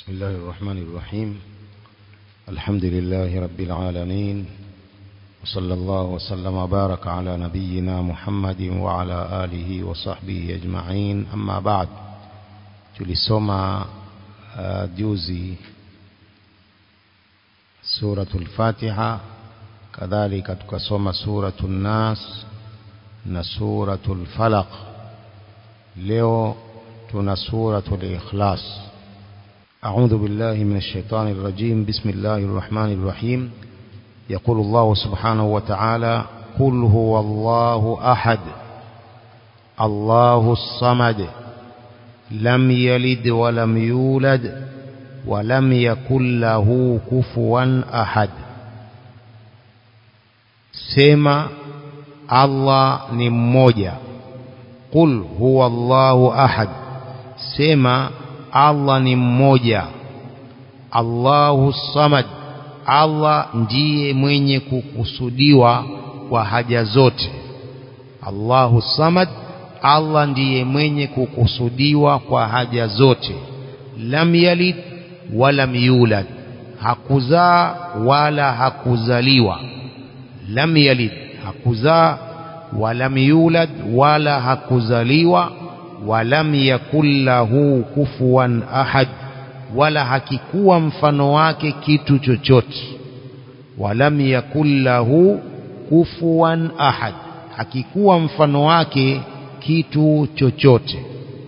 بسم الله الرحمن الرحيم الحمد لله رب العالمين وصلى الله وسلم وبارك على نبينا محمد وعلى آله وصحبه أجمعين أما بعد tulisoma uh, juzi suratul Fatiha kadhalika tukasoma suratul Nas na suratul Falaq leo tuna suratul Ikhlas أعوذ بالله من الشيطان الرجيم بسم الله الرحمن الرحيم يقول الله سبحانه وتعالى قل هو الله أحد الله الصمد لم يلد ولم يولد ولم يكن له كفوا أحد سما الله ni mmoja قل هو الله أحد سما Allah ni mmoja Allahu samad Allah ndiye mwenye kukusudiwa kwa haja zote Allahu samad Allah ndiye mwenye kukusudiwa kwa haja zote lam yalid walam yulad hakuzaa wala hakuzaliwa lam yalid hakuzaa walam yulad wala hakuzaliwa walam yakul lahu kufuwan ahad wala hakikuwa mfano wake kitu chochote walam yakul lahu kufuwan ahad hakikuwa mfano wake kitu chochote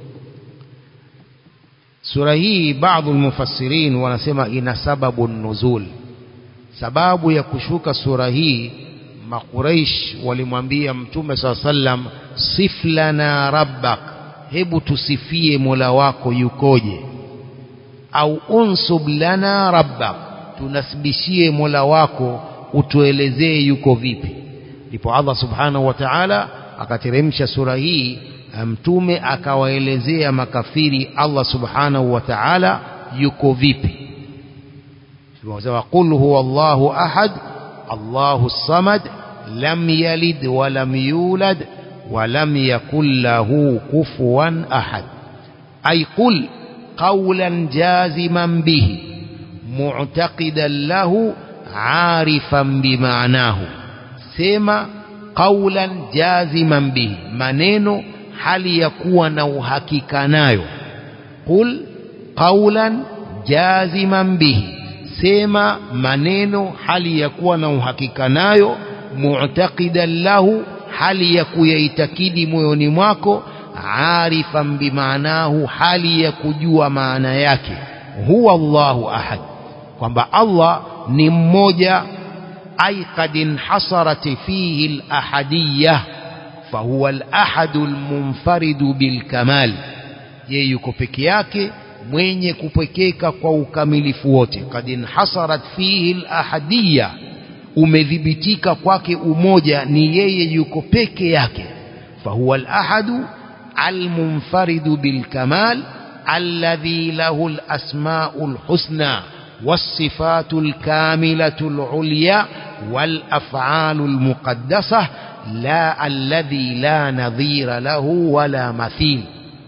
sura hii baadhi mufassirin wanasema ina sababu nuzul sababu ya kushuka sura hii makuraish walimwambia mtume saa sallam sif lana rabbak hebu tusifie mola wako yukoje au unsub lana rabbak tunasibishie mola wako utuelezee yuko vipi ndipo Allah subhanahu wa ta'ala akateremsha sura hii mtume akawaelezea makafiri Allah subhanahu wa ta'ala yuko vipi tunasema qul huwa Allahu ahad Allahu samad lam yalid wa lam yulad ولم يكن له كفوا أحد أي قل قولا جازما به معتقدا له عارفا بمعناه سما قولا جازما به maneno hali ya kuwa na uhakika nayo qul qawlan jaziman bihi sema maneno hali ya kuwa na uhakika nayo mu'taqidan lahu hali ya kuyaitakidi moyoni mwako arifan bimaanahu hali ya kujua maana yake huwa Allahu ahad kwamba Allah ni mmoja ay qad inhasarat fihi al-ahadiyya fahuwa al-ahad al-munfarid bil-kamal yeye yuko peke yake mwenye kupekeka kwa ukamilifu wote qad inhasarat fihi al-ahadiyya umedhibitika kwake umoja ni yeye yuko peke yake fahuwa al-ahadu al-munfaridu bil-kamal alladhi lahu al-asma'u al-husna was-sifatu al-kamilatu al-ulya wal-af'alu al-muqaddasah la alladhi la nadhira lahu wala mathil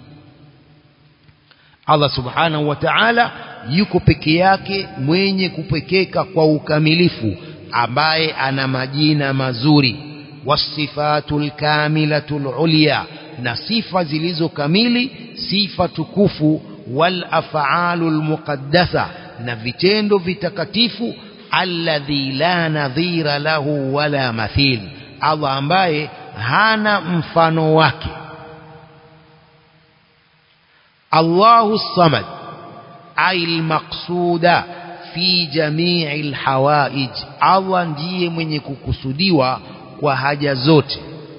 Allah subhanahu wa ta'ala yuko peke yake mwenye kupekeka kwa ukamilifu ambaye ana majina mazuri wasifatul kamilatul ulya na sifa zilizo kamili sifa tukufu wal af'alul muqaddasa na vitendo vitakatifu alladhi la nadhira lahu wala mathil Allah ambaye hana mfano wake Allahu samad ay al-maqsuda fi jamii alhawaij Allah ndiye mwenye kukusudiwa kwa haja zote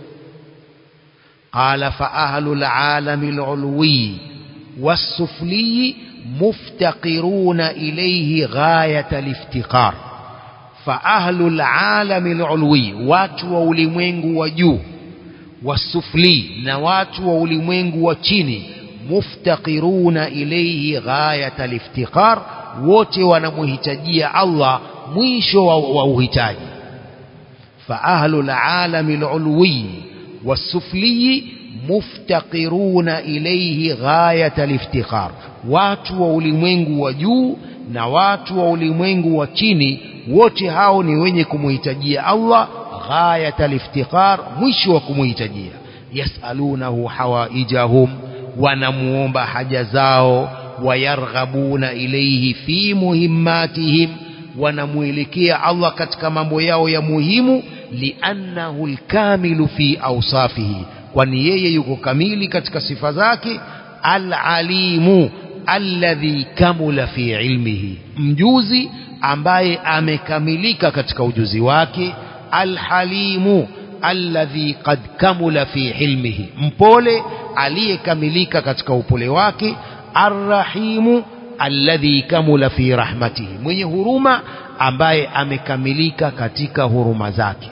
qala fa ahlul alami alulwi was-sufli muftaqiruna ilayhi ghayat aliftiqar fa ahlul alami alulwi watu wa ulimwengu wa juu wasufli na watu wa ulimwengu wa chini muftaqiruna ilayhi ghayat aliftiqar wote wanamhitajia Allah mwisho wa, wa uhitaji fa ahlul alami alulwi wasufli muftaqiruna ilayhi ghayat aliftiqar watu wa ulimwengu wa juu na watu wa ulimwengu wa chini wote hao ni wenye kumuhitajia Allah ghayat aliftiqar mwisho wa kumuhitajia yasalunahu hawaijahum wanamuomba haja zao wayarghabuna ilayhi fi muhimmatihim wanamuelekea Allah katika mambo yao ya muhimu liannahu alkamilu fi awsafihi kwani yeye yuko kamili katika sifa zake alalimu alladhi kamula fi ilmihi mjuzi ambaye amekamilika katika ujuzi wake alhalimu alladhi qad kamula fi hilmihi mpole aliyekamilika katika upole wake arrahimu alladhi kamula fi rahmatihi mwenye huruma ambaye amekamilika katika huruma zake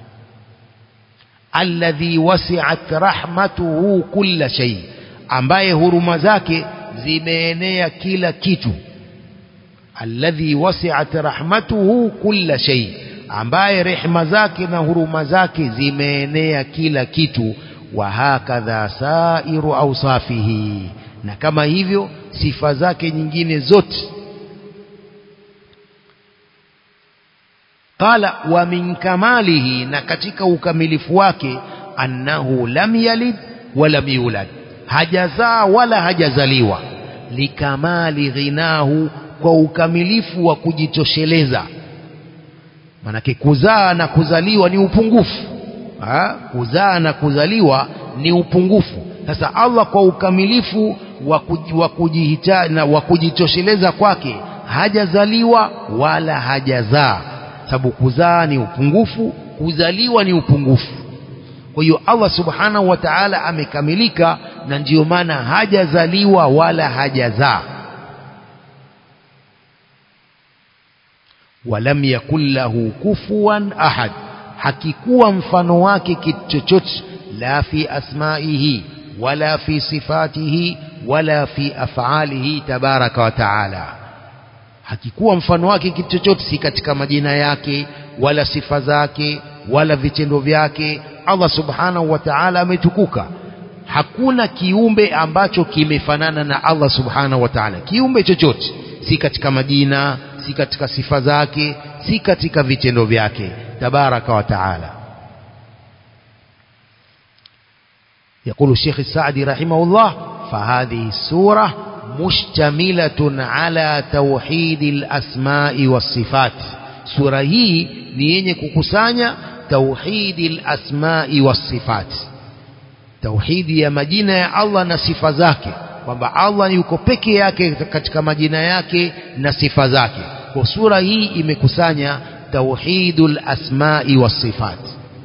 alladhi wasi'at rahmatuhu kulla shay ambaye huruma zake zimeenea kila kitu alladhi wasi'at rahmatuhu kulla shay ambaye rehema zake na huruma zake zimeenea kila kitu wa hakadha sairu awsafihi na kama hivyo sifa zake nyingine zote qala wa min kamalihi na katika ukamilifu wake annahu lam yalid walam yulad hajazaa wala hajazaliwa likamali ghinahu kwa ukamilifu wa kujitosheleza manake kuzaa na kuzaliwa ni upungufu ha? kuzaa na kuzaliwa ni upungufu sasa Allah kwa ukamilifu wa kujihitaji na wa kujitosheleza kwake hajazaliwa wala hajazaa sababu kuzaa ni upungufu kuzaliwa ni upungufu kwa hiyo Allah subhanahu wa ta'ala amekamilika na ndiyo maana hajazaliwa wala hajazaa walam yakul lahu kufuwan ahad hakikuwa mfano wake kitu chochote la fi asmaihi wala fi sifatihi wala fi af'alihi tabaraka wa taala hakikuwa mfano wake kitu chochote si katika majina yake wala sifa zake wala vitendo vyake Allah subhanahu wa ta'ala ametukuka hakuna kiumbe ambacho kimefanana na Allah subhanahu wa ta'ala kiumbe chochote si katika majina si katika sifa zake si katika vitendo vyake tabaraka wa taala يقول الشيخ السعدي رحمه الله فهذه السورة مشتملة على توحيد الأسماء والصفات سورة هي نيني كوكسانيا توحيد الأسماء والصفات توحيد يا مدينة يا الله نصف ذاك kwamba Allah yuko peke yake katika majina yake na sifa zake kwa sura hii imekusanya tauhidul asma'i was sifat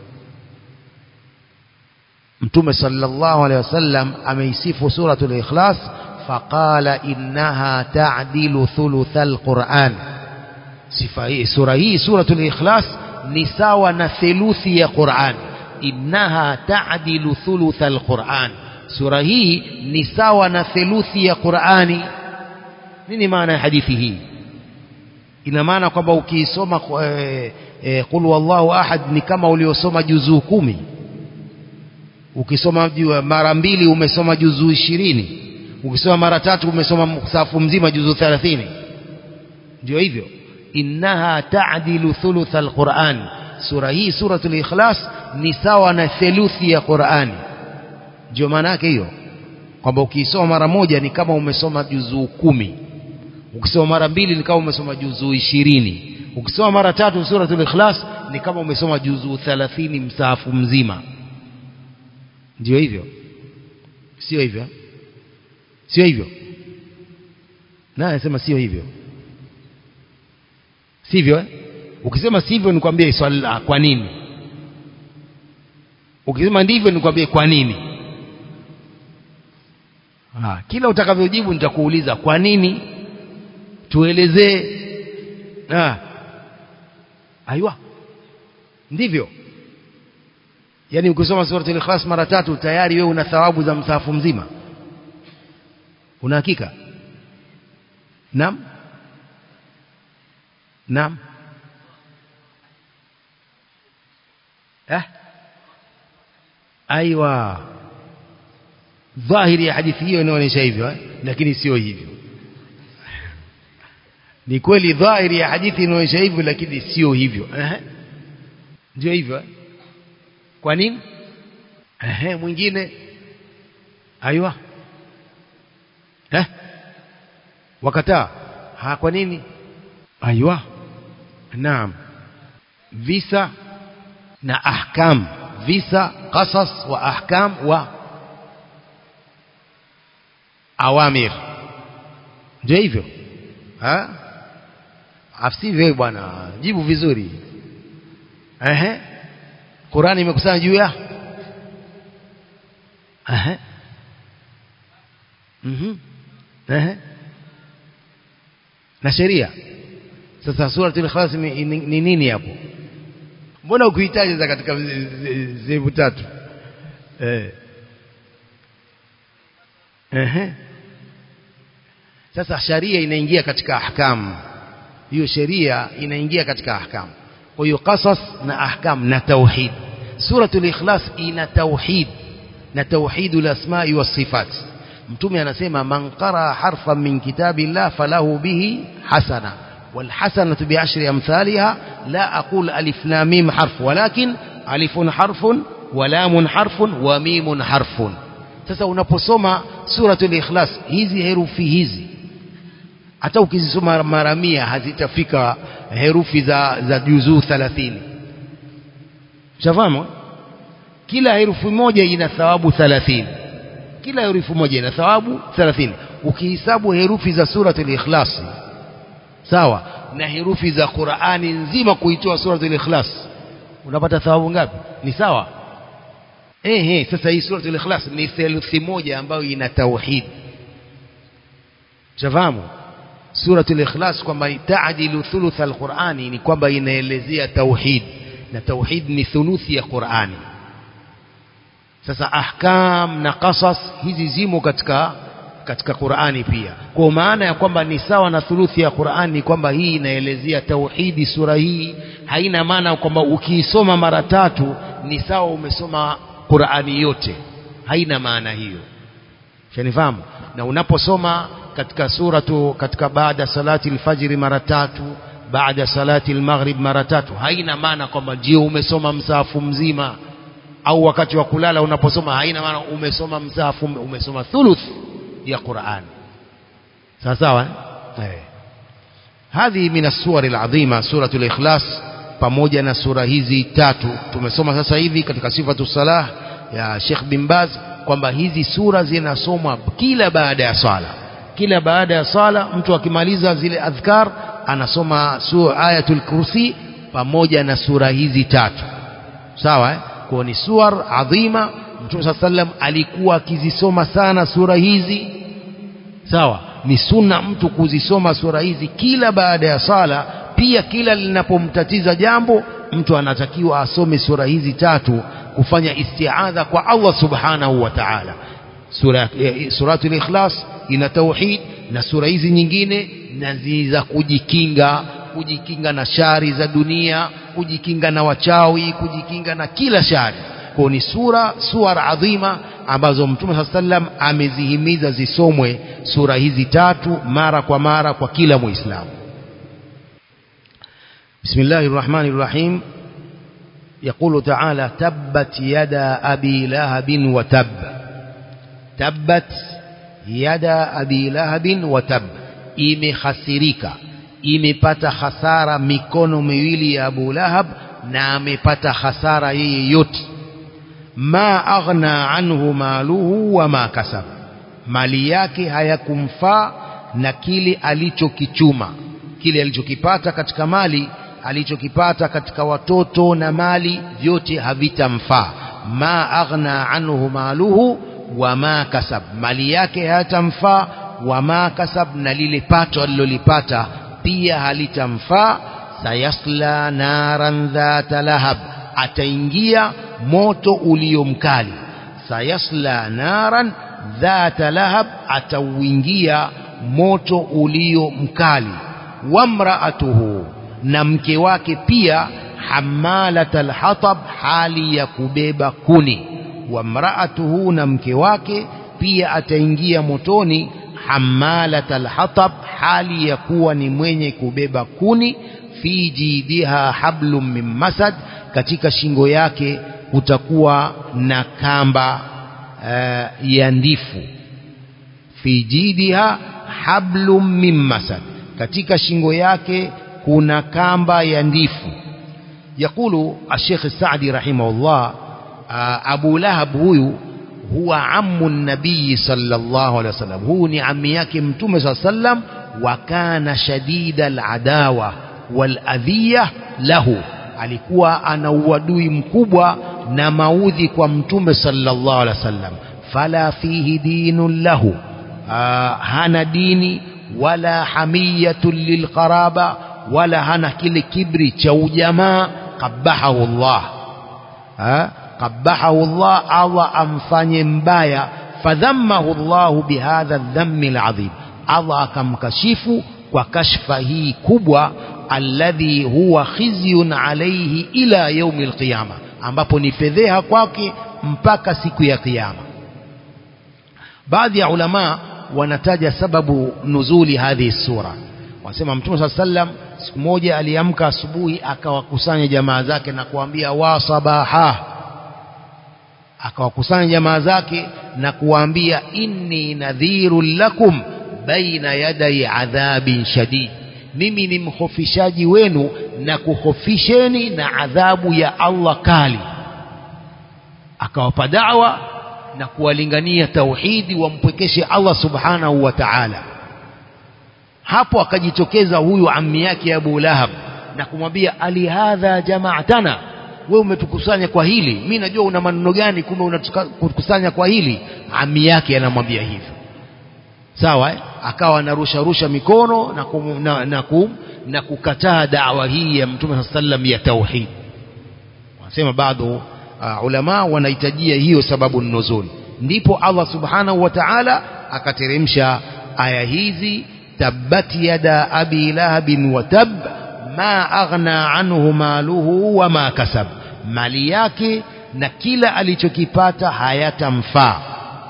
Mtume sallallahu alaihi wasallam ameisifu suratul ikhlas faqala innaha ta'dilu thuluthal Qur'an sifa hii sura hii suratul ikhlas ni sawa na theluthi ya Qur'an innaha ta'dilu thuluthal Qur'an sura hii ni sawa na theluthi ya Qur'ani nini maana ya hadithi hii ina maana kwamba ukiisoma e, e, qul wallahu ahad ni kama uliosoma juzuu kumi ukisoma mara mbili umesoma juzuu ishirini ukisoma mara tatu umesoma safu mzima juzuu thelathini ndio hivyo innaha ta'dilu thuluth alquran sura hii suratul ikhlas ni sawa na theluthi ya Qur'ani ndio maana yake hiyo kwamba ukiisoma mara moja ni kama umesoma juzuu kumi ukisoma mara mbili ni kama umesoma juzuu ishirini ukisoma mara tatu suratul ikhlas ni kama umesoma juzuu thalathini msahafu mzima ndio hivyo sio hivyo sio hivyo naye anasema sio hivyo sivyo eh? ukisema sivyo nikwambie swali la kwa nini ukisema ndivyo nikwambie kwa nini ha, kila utakavyojibu nitakuuliza kwa nini tuelezee aiwa ndivyo yani ukisoma suratul ikhlas mara tatu tayari wewe una thawabu za msahafu mzima una hakika naam naam eh aiwa dhahiri ya hadithi hiyo inaonyesha hivyo eh? lakini sio hivyo ni kweli dhahiri ya hadithi inaonyesha hivyo lakini sio hivyo eh? ndio hivyo eh? kwa nini eh, mwingine aiwa eh? wakataa ha kwa nini aiwa naam visa na ahkam visa qasas wa ahkam wa awamir ndio hivyo ha afsivyo bwana jibu vizuri ehe Qurani imekusanya juu ya ehe mhm ehe na sheria sasa suratul ikhlas ni ni nini hapo mbona ukuhitaji za katika sehemu tatu eh ehe sasa sharia inaingia katika ahkamu hiyo sheria inaingia katika ahkamu kwa hiyo qasas na ahkam na tauhid suratul ikhlas ina tauhid na tauhidul asma'i was sifat mtume anasema man qara harfan min kitabillah falahu bihi hasana والحسنة بعشر أمثالها لا أقول ألف لام ميم حرف ولكن ألف حرف ولام حرف وميم حرف sasa unaposoma suratul ikhlas hizi herufi hizi hata ukizisoma mara mia hazitafika herufi za za juzuu 30 shafahamu kila herufi moja ina thawabu 30 kila herufi moja ina thawabu 30 ukihesabu herufi za suratul ikhlas sawa na herufi za Qur'ani nzima kuitoa suratul ikhlas unapata thawabu ngapi ni sawa eh eh sasa hii suratul ikhlas ni theluthi moja ambayo ina tauhid shafahamu suratul ikhlas kwamba taadilu thuluth alqurani ni kwamba inaelezea tauhid na tauhid ni thuluthi ya qurani sasa ahkam na qasas hizi zimo katika katika qurani pia kwa maana ya kwamba ni sawa na thuluthi ya qurani kwamba hii inaelezea tauhidi sura hii haina maana kwamba ukiisoma mara tatu ni sawa umesoma qurani yote haina maana hiyo shanifahamu na unaposoma katika suratu katika baada salati alfajiri mara tatu baada salati almaghrib mara tatu haina maana kwamba ndio umesoma msahafu mzima au wakati wa kulala unaposoma haina maana umesoma msahafu umesoma thuluth ya Qur'an sawa sawa eh hadhi min as-suwar al-azima suratul ikhlas pamoja na sura hizi tatu tumesoma sasa hivi katika sifatu salah ya Sheikh bin Baz kwamba hizi sura zinasomwa kila baada ya swala kila baada ya swala mtu akimaliza zile adhkar anasoma sura ayatul kursi pamoja na sura hizi tatu sawa eh? kwa ni suwar adhima mtume saa sallam alikuwa akizisoma sana sura hizi sawa ni sunna mtu kuzisoma sura hizi kila baada ya sala pia kila linapomtatiza jambo mtu anatakiwa asome sura hizi tatu kufanya istiadha kwa Allah subhanahu wa ta'ala sura eh, suratul ikhlas ina tauhid na sura hizi nyingine na za kujikinga kujikinga na shari za dunia kujikinga na wachawi kujikinga na kila shari kwa ni sura suar adhima ambazo mtume saa sallam amezihimiza zisomwe sura hizi tatu mara kwa mara kwa kila muislamu بسم الله الرحمن الرحيم يقول تعالى تبت يدا أبي لهب وتب تبت يدا أبي لهب وتب imehasirika imepata hasara mikono miwili ya Abu Lahab na amepata hasara yeye yote ma aghna anhu maluhu wa ma kasab mali yake hayakumfaa na kile alichokichuma kile alichokipata katika mali alichokipata katika watoto na mali vyote havitamfaa ma aghna anhu maluhu wa ma kasab mali yake hayatamfaa wa ma kasab na lile pato alilolipata pia halitamfaa sayasla naran dhata lahab ataingia moto ulio mkali sayasla naran dhata lahab atauingia moto ulio mkali wamraatuhu na mke wake pia hamalat alhatab hali ya kubeba kuni wamraatuhu na mke wake pia ataingia motoni hamalat alhatab hali ya kuwa ni mwenye kubeba kuni fi jidiha hablum min masad katika shingo yake kutakuwa na kamba uh, ya ndifu fi jidiha hablum min masad katika shingo yake kuna kamba ya ndifu يقول الشيخ السعدي رحمه الله أبو لهب هو هو عم النبي صلى الله عليه وسلم هو ni ammi yake mtume صلى الله عليه وسلم وكان شديد العداوة والأذية له alikuwa ana uadui mkubwa na maudhi kwa mtume sallallahu alaihi wasallam fala fihi dinun lahu hana dini wala hamiyatun lilqaraba wala hana kile kibri cha ujamaa qabahahu Allah qabahahu Allah Allah amfanye mbaya fadhammahu Allah bihadha dhammi alazim Allah akamkashifu kwa kashfa hii kubwa alladhi huwa khizyun alayhi ila yaumi alqiyama ambapo ni fedheha kwake mpaka siku ya kiyama baadhi ya ulama wanataja sababu nuzuli hadhihi sura wanasema mtume saa sallam siku moja aliamka asubuhi akawakusanya jamaa zake na kuambia wa sabaha akawakusanya jamaa zake na kuwaambia inni nadhirun lakum baina yadai adhabin shadid mimi ni mhofishaji wenu na kuhofisheni na adhabu ya Allah kali akawapa dawa na kuwalingania tauhidi wampwekeshe Allah subhanahu wa ta'ala hapo akajitokeza huyu ammi yake Abu Lahab na kumwambia ali hadha jama'atana wewe umetukusanya kwa hili mimi najua una maneno gani kumbe unatukusanya kwa hili ammi yake anamwambia hivyo sawa eh? akawa anarusha rusha mikono na, kum, na, na, kum, na kukataa dawa hii ya mtume sallam ya tauhid wanasema bado uh, ulama wanahitajia hiyo sababu nuzul ndipo Allah subhanahu wa ta'ala akateremsha aya hizi tabbat yada abi lahabin wa tab ma aghna anhu maluhu wa ma kasab mali yake na kila alichokipata hayatamfaa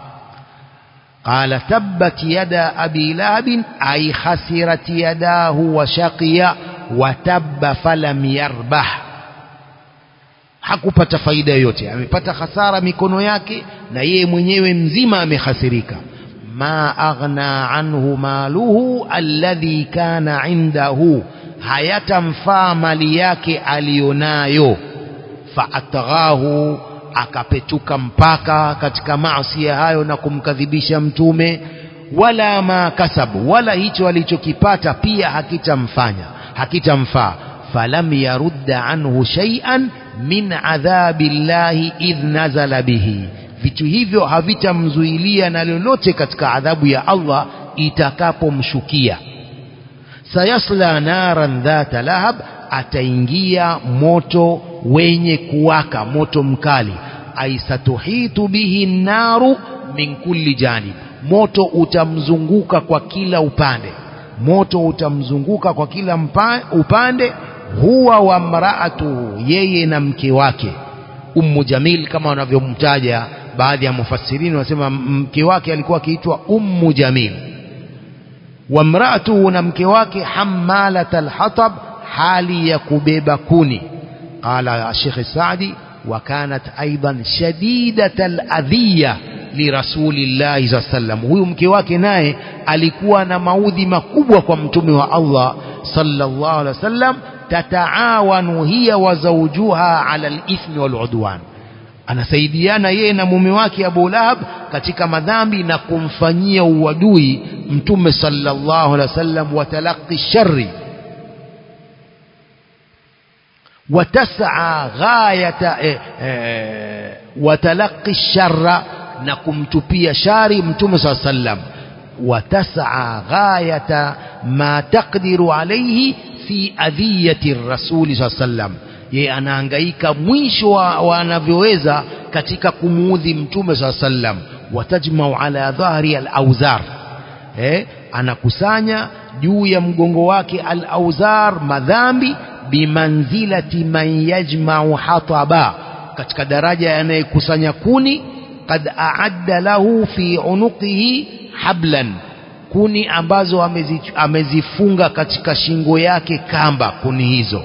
قال تبت يدا أبي لهب أي خسرت يداه وشقي وتب فلم يربح hakupata faida yoyote amepata hasara mikono yake na yeye mwenyewe mzima amehasirika ma aghna anhu maluhu alladhi kana indahu hayatamfaa mali yake aliyonayo faatghahu akapetuka mpaka katika maasi hayo na kumkadhibisha mtume wala ma kasabu wala hicho alichokipata pia hakitamfanya hakitamfaa falam yarudda anhu shay'an min adhabi llahi idh nazala bihi vitu hivyo havitamzuilia na lolote katika adhabu ya Allah itakapomshukia sayasla naran dhata lahab ataingia moto wenye kuwaka moto mkali aisatuhitu bihi naru min kulli janib moto utamzunguka kwa kila upande moto utamzunguka kwa kila mpa, upande huwa wa mraatuhu yeye na mke wake ummu jamil kama wanavyomtaja baadhi ya mufassirini wanasema mke wake alikuwa akiitwa ummu jamil wa mraatuhu na mke wake hammalat alhatab hali ya kubeba kuni qala الشيخ السعدي وكانت أيضا شديدة الأذية لرسول الله صلى الله عليه وسلم huyu mke wake naye alikuwa na maudhi makubwa kwa mtume wa Allah sallallahu alaihi wasallam tataawanu hiya wa zawjuha ala al-ithmi wal udwan anasaidiana yeye na mume wake Abu Lahab katika madhambi na kumfanyia uadui mtume sallallahu alaihi wasallam wa talaqi sharri وتسعى غاية وتلقي الشر نكم تبي شاري متوم صلى الله عليه وسلم وتسعى غاية ما تقدر عليه في أذية الرسول صلى الله عليه وسلم ye anahangaika mwisho wa anavyoweza katika kumuudhi mtume saa sallam watajmau ala dhahri alauzar eh, anakusanya juu ya mgongo wake alauzar madhambi bimanzilati man yajmau hataba katika daraja yanayekusanya kuni qad aadda lahu fi unuqihi hablan kuni ambazo amezi, amezifunga katika shingo yake kamba kuni hizo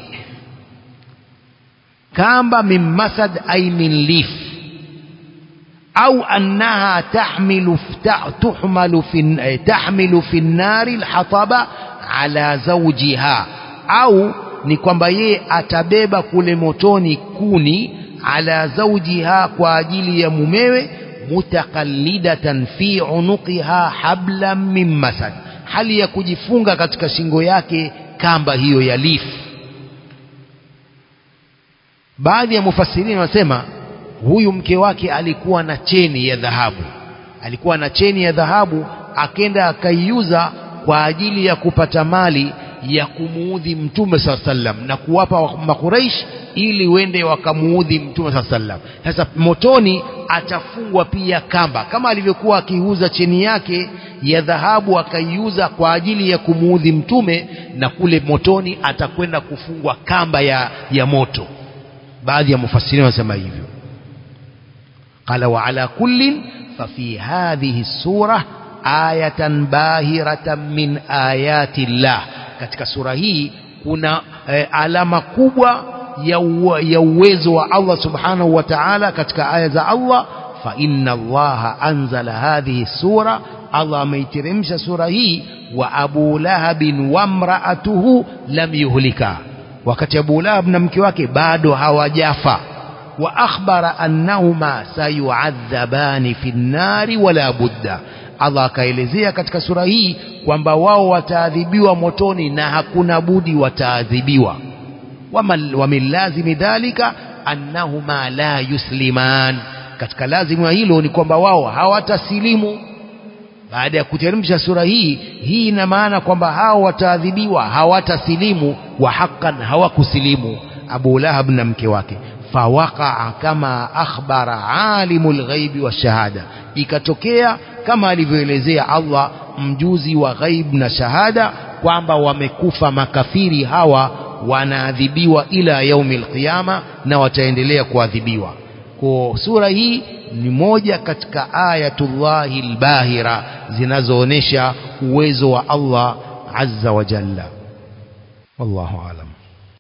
kamba min masad ay min lif au annaha tahmilu tuhmalu fi tahmilu fi nari alhataba ala zawjiha au ni kwamba yeye atabeba kule motoni kuni ala zawjiha kwa ajili ya mumewe mutakallidatan fi unuqiha hablan min masad hali ya kujifunga katika shingo yake kamba hiyo ya lifu baadhi ya mufassirini wanasema huyu mke wake alikuwa na cheni ya dhahabu alikuwa na cheni ya dhahabu akenda akaiuza kwa ajili ya kupata mali ya kumuudhi mtume saa sallam na kuwapa makuraish ili wende wakamuudhi mtume saa sallam sasa motoni atafungwa pia kamba kama alivyokuwa akiuza cheni yake ya dhahabu akaiuza kwa ajili ya kumuudhi mtume na kule motoni atakwenda kufungwa kamba ya, ya moto baadhi ya mufassirini wanasema hivyo qala wa ala kullin fafi hadhihi sura ayatan bahiratan min ayati llah katika sura hii kuna eh, alama kubwa ya, uwe, ya uwezo wa Allah subhanahu wa ta'ala katika aya za Allah fa inna allaha anzala hadhihi sura Allah ameiteremsha sura hii wa abu lahabin wa mraatuhu lam yuhlika wakati Abu Lahab na mke wake bado hawajafa wa akhbara annahuma sayuadhabani fi nnari wala budda Allah akaelezea katika sura hii kwamba wao wataadhibiwa motoni na hakuna budi wataadhibiwa wa min lazimi dhalika annahuma la yusliman katika lazimu ya hilo ni kwamba wao hawatasilimu baada ya kuteremsha sura hii hii ina maana kwamba hao wataadhibiwa hawatasilimu wa haqqan hawakusilimu Abu Lahab na mke wake fawaqaa kama akhbara alimul ghaibi wa shahada ikatokea kama alivyoelezea Allah mjuzi wa ghaib na shahada kwamba wamekufa makafiri hawa wanaadhibiwa ila yaumil qiyama na wataendelea kuadhibiwa kwa sura hii ni moja katika ayatullahi albahira zinazoonesha uwezo wa Allah azza wa jalla wallahu alam